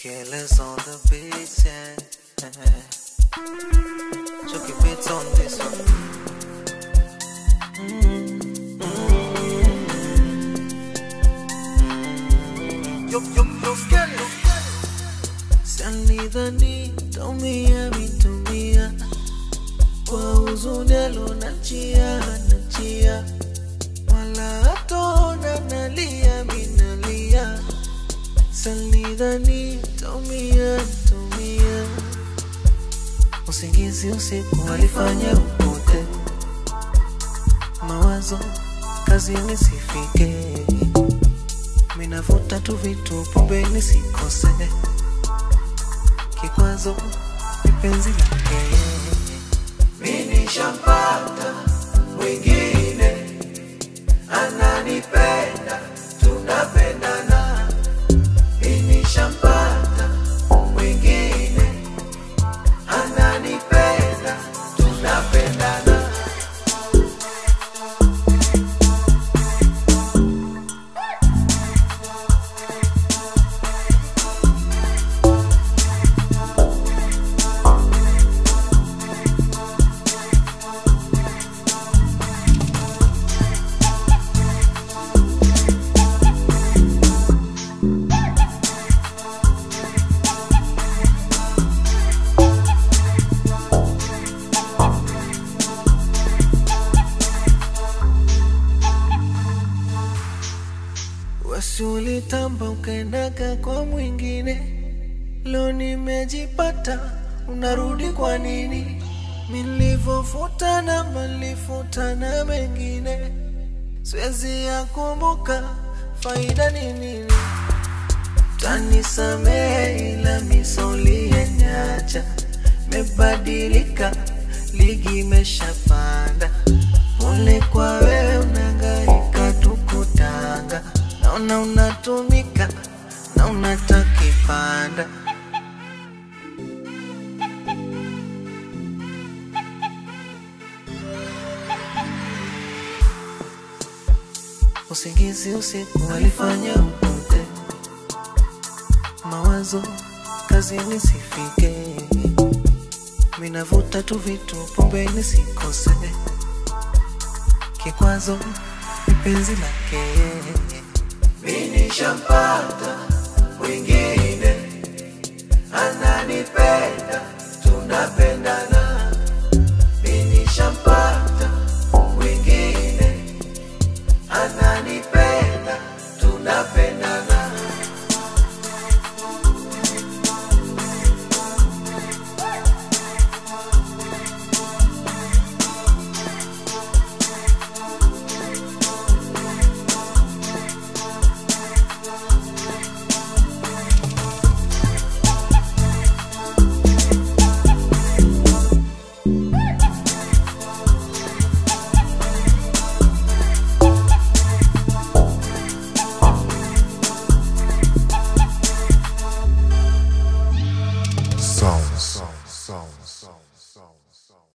Killers on the beats, yeah. Chucky beats on this one. Yo, yo, yo, scary. Salidhani tumia mitumia kwa huzuni alonachia nachia wala hatona nalia minalia Salidhani tumia tumia usingizi usiku alifanya upote mawazo kazini sifike minavuta tu vitu pombe nisikose kikwazo ni penzi lake mimi shampata mwingine ananipenda tunapendana mimi shampata mwingine ananipenda tunapendana Wasiulitamba ukaendaga kwa mwingine, leo nimejipata, unarudi kwa nini? Nilivyofuta na malifuta na mengine, siwezi yakumbuka, faida ni nini? Tanisamehe ila misoli yenyacha mebadilika, ligi imeshapanda. Pole kwa wewe unangaika tukutanga, naona unatumika na unatakipanda. Usingizi usiku alifanya upote, mawazo kazini sifike, minavuta tu vitu pombe nisikose, kikwazo ni penzi lake mimi shampata mwingine ananipenda tunapenda